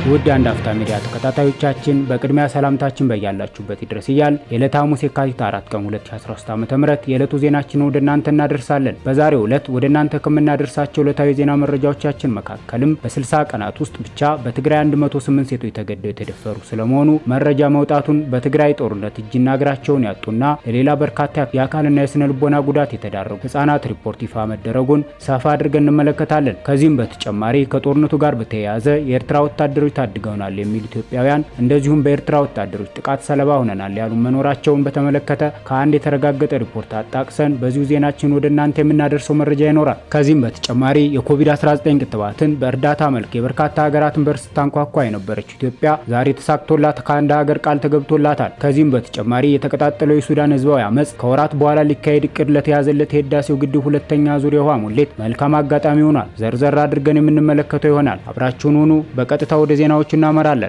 ውድ የአንድ አፍታ ሚዲያ ተከታታዮቻችን በቅድሚያ ሰላምታችን በያላችሁበት ይድረስ እያል የዕለተ ሐሙስ የካቲት 4 ቀን 2013 ዓ.ም የዕለቱ ዜናችንን ወደ እናንተ እናደርሳለን። በዛሬው ዕለት ወደ እናንተ ከምናደርሳቸው ዕለታዊ ዜና መረጃዎቻችን መካከልም በ60 ቀናት ውስጥ ብቻ በትግራይ 108 ሴቶች ተገደው የተደፈሩ ስለመሆኑ መረጃ መውጣቱን፣ በትግራይ ጦርነት እጅና እግራቸውን ያጡና ለሌላ በርካታ የአካልና የስነ ልቦና ጉዳት የተዳረጉ ህጻናት ሪፖርት ይፋ መደረጉን ሰፋ አድርገን እንመለከታለን። ከዚህም በተጨማሪ ከጦርነቱ ጋር በተያያዘ የኤርትራ ወታደሮች ታድገውናል የሚሉ ኢትዮጵያውያን እንደዚሁም በኤርትራ ወታደሮች ጥቃት ሰለባ ሆነናል ያሉ መኖራቸውን በተመለከተ ከአንድ የተረጋገጠ ሪፖርት አጣቅሰን በዚሁ ዜናችን ወደ እናንተ የምናደርሰው መረጃ ይኖራል። ከዚህም በተጨማሪ የኮቪድ-19 ክትባትን በእርዳታ መልክ የበርካታ ሀገራትን በር ስታንኳኳ የነበረችው ኢትዮጵያ ዛሬ ተሳክቶላት ከአንድ ሀገር ቃል ተገብቶላታል። ከዚህም በተጨማሪ የተቀጣጠለው የሱዳን ህዝባዊ አመፅ ከወራት በኋላ ሊካሄድ እቅድ ለተያዘለት የህዳሴው ግድብ ሁለተኛ ዙር የውሃ ሙሌት መልካም አጋጣሚ ሆኗል። ዘርዘር አድርገን የምንመለከተው ይሆናል። አብራችሁን ሁኑ። በቀጥታ ወደ ዜናዎቹ እናመራለን።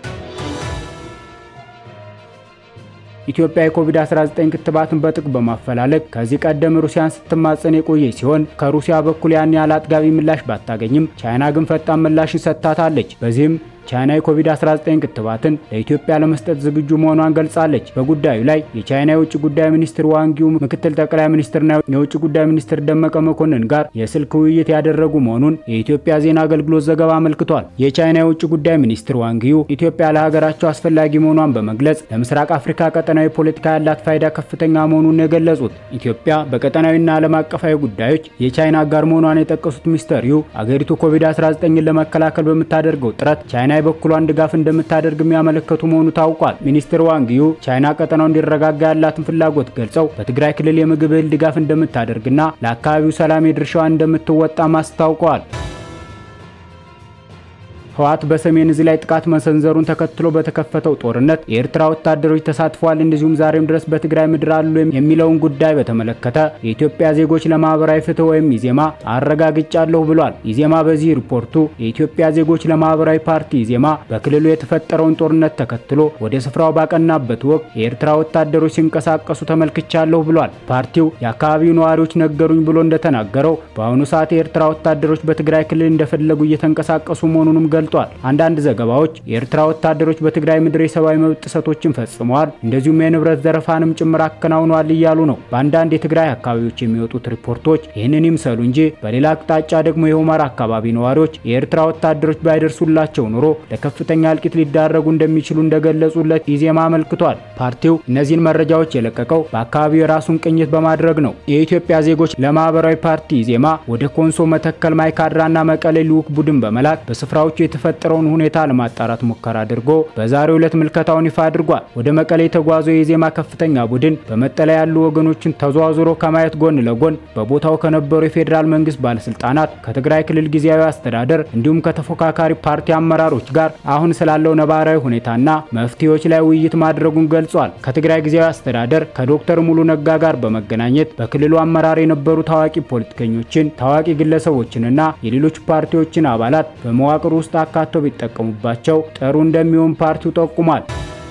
ኢትዮጵያ የኮቪድ-19 ክትባትን በጥቅ በማፈላለግ ከዚህ ቀደም ሩሲያን ስትማጸን የቆየች ሲሆን ከሩሲያ በኩል ያን ያህል አጥጋቢ ምላሽ ባታገኝም ቻይና ግን ፈጣን ምላሽን ሰጥታታለች። በዚህም ቻይና የኮቪድ-19 ክትባትን ለኢትዮጵያ ለመስጠት ዝግጁ መሆኗን ገልጻለች። በጉዳዩ ላይ የቻይና የውጭ ጉዳይ ሚኒስትር ዋንጊው ምክትል ጠቅላይ ሚኒስትርና የውጭ ጉዳይ ሚኒስትር ደመቀ መኮንን ጋር የስልክ ውይይት ያደረጉ መሆኑን የኢትዮጵያ ዜና አገልግሎት ዘገባ አመልክቷል። የቻይና የውጭ ጉዳይ ሚኒስትር ዋንጊው ኢትዮጵያ ለሀገራቸው አስፈላጊ መሆኗን በመግለጽ ለምስራቅ አፍሪካ ቀጠናዊ ፖለቲካ ያላት ፋይዳ ከፍተኛ መሆኑን የገለጹት ኢትዮጵያ በቀጠናዊና ዓለም አቀፋዊ ጉዳዮች የቻይና አጋር መሆኗን የጠቀሱት ሚስተር ዩ አገሪቱ ኮቪድ-19ን ለመከላከል በምታደርገው ጥረት ቻይና የበኩሏን ድጋፍ እንደምታደርግ የሚያመለከቱ መሆኑ ታውቋል። ሚኒስትር ዋንጊዩ ቻይና ቀጠናው እንዲረጋጋ ያላትን ፍላጎት ገልጸው በትግራይ ክልል የምግብ እህል ድጋፍ እንደምታደርግና ለአካባቢው ሰላም የድርሻዋን እንደምትወጣም አስታውቀዋል። ህወሓት በሰሜን እዝ ላይ ጥቃት መሰንዘሩን ተከትሎ በተከፈተው ጦርነት የኤርትራ ወታደሮች ተሳትፈዋል፣ እንደዚሁም ዛሬም ድረስ በትግራይ ምድር አሉ የሚለውን ጉዳይ በተመለከተ የኢትዮጵያ ዜጎች ለማህበራዊ ፍትህ ወይም ኢዜማ አረጋግጫለሁ ብሏል። ኢዜማ በዚህ ሪፖርቱ የኢትዮጵያ ዜጎች ለማህበራዊ ፓርቲ ኢዜማ በክልሉ የተፈጠረውን ጦርነት ተከትሎ ወደ ስፍራው ባቀናበት ወቅት የኤርትራ ወታደሮች ሲንቀሳቀሱ ተመልክቻለሁ ብሏል። ፓርቲው የአካባቢው ነዋሪዎች ነገሩኝ ብሎ እንደተናገረው በአሁኑ ሰዓት የኤርትራ ወታደሮች በትግራይ ክልል እንደፈለጉ እየተንቀሳቀሱ መሆኑንም ገልጿል። አንዳንድ ዘገባዎች የኤርትራ ወታደሮች በትግራይ ምድር የሰብአዊ መብት ጥሰቶችን ፈጽመዋል፣ እንደዚሁም የንብረት ዘረፋንም ጭምር አከናውነዋል እያሉ ነው። በአንዳንድ የትግራይ አካባቢዎች የሚወጡት ሪፖርቶች ይህንን ይምሰሉ እንጂ በሌላ አቅጣጫ ደግሞ የሁመራ አካባቢ ነዋሪዎች የኤርትራ ወታደሮች ባይደርሱላቸው ኑሮ ለከፍተኛ እልቂት ሊዳረጉ እንደሚችሉ እንደገለጹለት ኢዜማ አመልክቷል። ፓርቲው እነዚህን መረጃዎች የለቀቀው በአካባቢው የራሱን ቅኝት በማድረግ ነው። የኢትዮጵያ ዜጎች ለማህበራዊ ፓርቲ ኢዜማ ወደ ኮንሶ፣ መተከል፣ ማይካድራና መቀሌ ልዑክ ቡድን በመላክ በስፍራዎቹ የተፈጠረውን ሁኔታ ለማጣራት ሙከራ አድርጎ በዛሬው ዕለት ምልከታውን ይፋ አድርጓል። ወደ መቀሌ የተጓዘው የኢዜማ ከፍተኛ ቡድን በመጠለያ ያሉ ወገኖችን ተዘዋዝሮ ከማየት ጎን ለጎን በቦታው ከነበሩ የፌዴራል መንግስት ባለስልጣናት፣ ከትግራይ ክልል ጊዜያዊ አስተዳደር እንዲሁም ከተፎካካሪ ፓርቲ አመራሮች ጋር አሁን ስላለው ነባራዊ ሁኔታና መፍትሄዎች ላይ ውይይት ማድረጉን ገልጿል። ከትግራይ ጊዜያዊ አስተዳደር ከዶክተር ሙሉ ነጋ ጋር በመገናኘት በክልሉ አመራር የነበሩ ታዋቂ ፖለቲከኞችን፣ ታዋቂ ግለሰቦችንና የሌሎች ፓርቲዎችን አባላት በመዋቅር ውስጥ አካተው ቢጠቀሙባቸው ጥሩ እንደሚሆን ፓርቲው ጠቁሟል።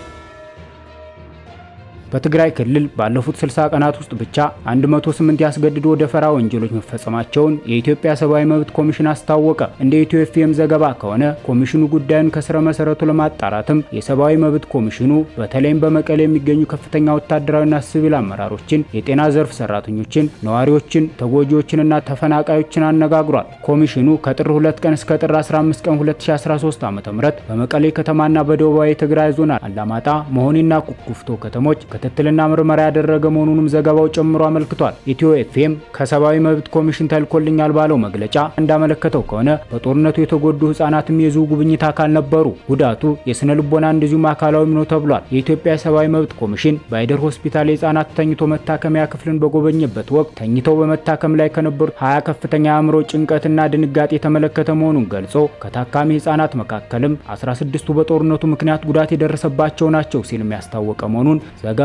በትግራይ ክልል ባለፉት 60 ቀናት ውስጥ ብቻ 108 ያስገድዶ ደፈራ ወንጀሎች መፈጸማቸውን የኢትዮጵያ ሰብአዊ መብት ኮሚሽን አስታወቀ። እንደ ኢትዮ ኤፍኤም ዘገባ ከሆነ ኮሚሽኑ ጉዳዩን ከስረ መሰረቱ ለማጣራትም የሰብአዊ መብት ኮሚሽኑ በተለይም በመቀሌ የሚገኙ ከፍተኛ ወታደራዊና ሲቪል አመራሮችን፣ የጤና ዘርፍ ሰራተኞችን፣ ነዋሪዎችን፣ ተጎጂዎችንና ተፈናቃዮችን አነጋግሯል። ኮሚሽኑ ከጥር 2 ቀን እስከ ጥር 15 ቀን 2013 ዓ.ም በመቀሌ ከተማና በደቡባዊ ትግራይ ዞን አላማጣ፣ መሆኒና ኩኩፍቶ ከተሞች ክትትልና ምርመራ ያደረገ መሆኑንም ዘገባው ጨምሮ አመልክቷል። ኢትዮ ኤፍኤም ከሰብአዊ መብት ኮሚሽን ተልኮልኛል ባለው መግለጫ እንዳመለከተው ከሆነ በጦርነቱ የተጎዱ ህጻናትም የዚሁ ጉብኝት አካል ነበሩ። ጉዳቱ የስነ ልቦና እንደዚሁም አካላዊም ነው ተብሏል። የኢትዮጵያ ሰብአዊ መብት ኮሚሽን በአይደር ሆስፒታል የህጻናት ተኝቶ መታከሚያ ክፍልን በጎበኘበት ወቅት ተኝተው በመታከም ላይ ከነበሩት ሀያ ከፍተኛ አእምሮ ጭንቀትና ድንጋጤ የተመለከተ መሆኑን ገልጾ ከታካሚ ህጻናት መካከልም 16ቱ በጦርነቱ ምክንያት ጉዳት የደረሰባቸው ናቸው ሲልም ያስታወቀ መሆኑን ዘገባው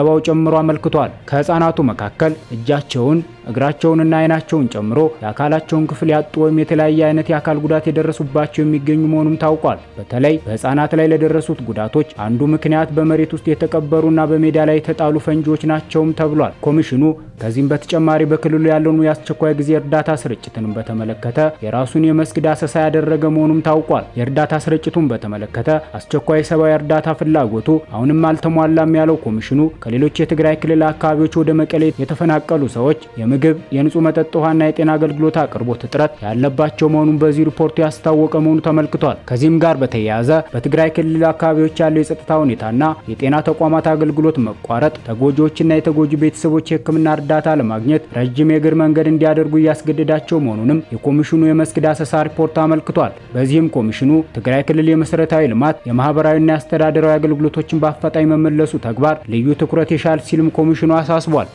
ዘገባው ጨምሮ አመልክቷል። ከህፃናቱ መካከል እጃቸውን እግራቸውንና አይናቸውን ጨምሮ የአካላቸውን ክፍል ያጡ ወይም የተለያየ አይነት የአካል ጉዳት የደረሱባቸው የሚገኙ መሆኑም ታውቋል። በተለይ በህፃናት ላይ ለደረሱት ጉዳቶች አንዱ ምክንያት በመሬት ውስጥ የተቀበሩና በሜዳ ላይ የተጣሉ ፈንጂዎች ናቸውም ተብሏል። ኮሚሽኑ ከዚህም በተጨማሪ በክልሉ ያለውን የአስቸኳይ ጊዜ እርዳታ ስርጭትንም በተመለከተ የራሱን የመስክ ዳሰሳ ያደረገ መሆኑም ታውቋል። የእርዳታ ስርጭቱን በተመለከተ አስቸኳይ ሰብአዊ እርዳታ ፍላጎቱ አሁንም አልተሟላም ያለው ኮሚሽኑ ከሌሎች የትግራይ ክልል አካባቢዎች ወደ መቀሌ የተፈናቀሉ ሰዎች ምግብ፣ የንጹህ መጠጥ ውሃና የጤና አገልግሎት አቅርቦት እጥረት ያለባቸው መሆኑን በዚህ ሪፖርቱ ያስታወቀ መሆኑ ተመልክቷል። ከዚህም ጋር በተያያዘ በትግራይ ክልል አካባቢዎች ያለው የጸጥታ ሁኔታና የጤና ተቋማት አገልግሎት መቋረጥ ተጎጂዎችና የተጎጂ ቤተሰቦች የሕክምና እርዳታ ለማግኘት ረጅም የእግር መንገድ እንዲያደርጉ እያስገደዳቸው መሆኑንም የኮሚሽኑ የመስክ ዳሰሳ ሪፖርት አመልክቷል። በዚህም ኮሚሽኑ ትግራይ ክልል የመሰረታዊ ልማት የማህበራዊና የአስተዳደራዊ አገልግሎቶችን በአፋጣኝ መመለሱ ተግባር ልዩ ትኩረት ይሻል ሲልም ኮሚሽኑ አሳስቧል።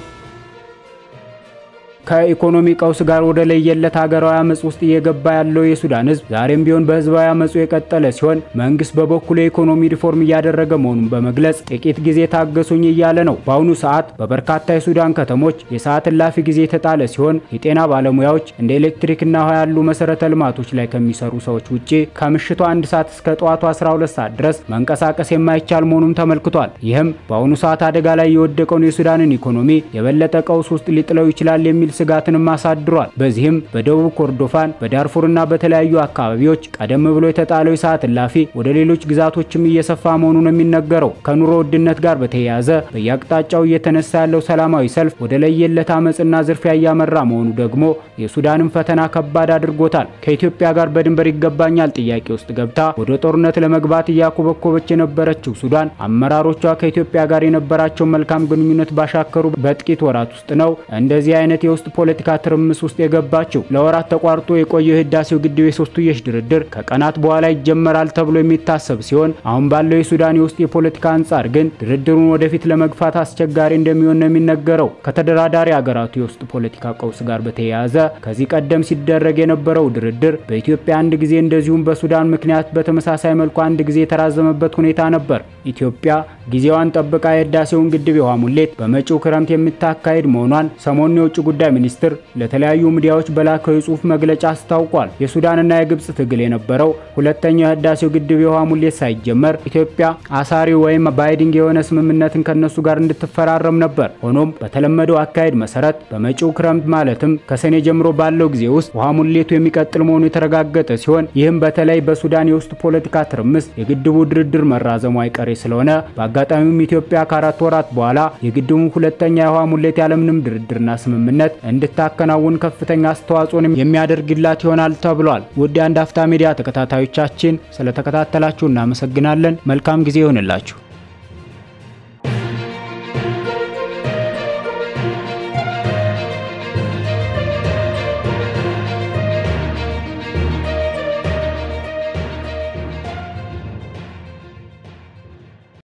ከኢኮኖሚ ቀውስ ጋር ወደ ለየለት ሀገራዊ አመጽ ውስጥ እየገባ ያለው የሱዳን ህዝብ ዛሬም ቢሆን በህዝባዊ አመጹ የቀጠለ ሲሆን መንግስት በበኩሉ የኢኮኖሚ ሪፎርም እያደረገ መሆኑን በመግለጽ ጥቂት ጊዜ ታገሱኝ እያለ ነው። በአሁኑ ሰዓት በበርካታ የሱዳን ከተሞች የሰዓት እላፊ ጊዜ የተጣለ ሲሆን የጤና ባለሙያዎች እንደ ኤሌክትሪክና ውሃ ያሉ መሰረተ ልማቶች ላይ ከሚሰሩ ሰዎች ውጪ ከምሽቱ አንድ ሰዓት እስከ ጠዋቱ 12 ሰዓት ድረስ መንቀሳቀስ የማይቻል መሆኑም ተመልክቷል። ይህም በአሁኑ ሰዓት አደጋ ላይ የወደቀውን የሱዳንን ኢኮኖሚ የበለጠ ቀውስ ውስጥ ሊጥለው ይችላል የሚል ስጋትንም አሳድሯል። በዚህም በደቡብ ኮርዶፋን በዳርፉርና በተለያዩ አካባቢዎች ቀደም ብሎ የተጣለው የሰዓት እላፊ ወደ ሌሎች ግዛቶችም እየሰፋ መሆኑን የሚነገረው ከኑሮ ውድነት ጋር በተያያዘ በየአቅጣጫው እየተነሳ ያለው ሰላማዊ ሰልፍ ወደ ለየለት አመፅና ዝርፊያ እያመራ መሆኑ ደግሞ የሱዳንን ፈተና ከባድ አድርጎታል። ከኢትዮጵያ ጋር በድንበር ይገባኛል ጥያቄ ውስጥ ገብታ ወደ ጦርነት ለመግባት እያኮበኮበች የነበረችው ሱዳን አመራሮቿ ከኢትዮጵያ ጋር የነበራቸውን መልካም ግንኙነት ባሻከሩ በጥቂት ወራት ውስጥ ነው እንደዚህ አይነት የውስጥ ፖለቲካ ትርምስ ውስጥ የገባችው። ለወራት ተቋርጦ የቆየው የህዳሴው ግድብ የሶስትዮሽ ድርድር ከቀናት በኋላ ይጀመራል ተብሎ የሚታሰብ ሲሆን አሁን ባለው የሱዳን የውስጥ የፖለቲካ አንጻር ግን ድርድሩን ወደፊት ለመግፋት አስቸጋሪ እንደሚሆን ነው የሚነገረው። ከተደራዳሪ ሀገራቱ የውስጥ ፖለቲካ ቀውስ ጋር በተያያዘ ከዚህ ቀደም ሲደረግ የነበረው ድርድር በኢትዮጵያ አንድ ጊዜ እንደዚሁም በሱዳን ምክንያት በተመሳሳይ መልኩ አንድ ጊዜ የተራዘመበት ሁኔታ ነበር። ኢትዮጵያ ጊዜዋን ጠብቃ የህዳሴውን ግድብ የውሃ ሙሌት በመጪው ክረምት የምታካሄድ መሆኗን ሰሞኑን የውጭ ጉዳይ ሚኒስትር ለተለያዩ ሚዲያዎች በላከው የጽሁፍ መግለጫ አስታውቋል። የሱዳንና የግብጽ ትግል የነበረው ሁለተኛው የህዳሴው ግድብ የውሃ ሙሌት ሳይጀመር ኢትዮጵያ አሳሪ ወይም ባይዲንግ የሆነ ስምምነትን ከነሱ ጋር እንድትፈራረም ነበር። ሆኖም በተለመደው አካሄድ መሰረት በመጪው ክረምት ማለትም ከሰኔ ጀምሮ ባለው ጊዜ ውስጥ ውሃ ሙሌቱ የሚቀጥል መሆኑ የተረጋገጠ ሲሆን ይህም በተለይ በሱዳን የውስጥ ፖለቲካ ትርምስ የግድቡ ድርድር መራዘሙ አይቀሬ ስለሆነ በአጋጣሚውም ኢትዮጵያ ከአራት ወራት በኋላ የግድቡ ሁለተኛ የውሃ ሙሌት ያለምንም ድርድርና ስምምነት እንድታከናውን ከፍተኛ አስተዋጽኦን የሚያደርግላት ይሆናል ተብሏል። ውድ የአንድ አፍታ ሚዲያ ተከታታዮቻችን ስለተከታተላችሁ እናመሰግናለን። መልካም ጊዜ ይሆንላችሁ።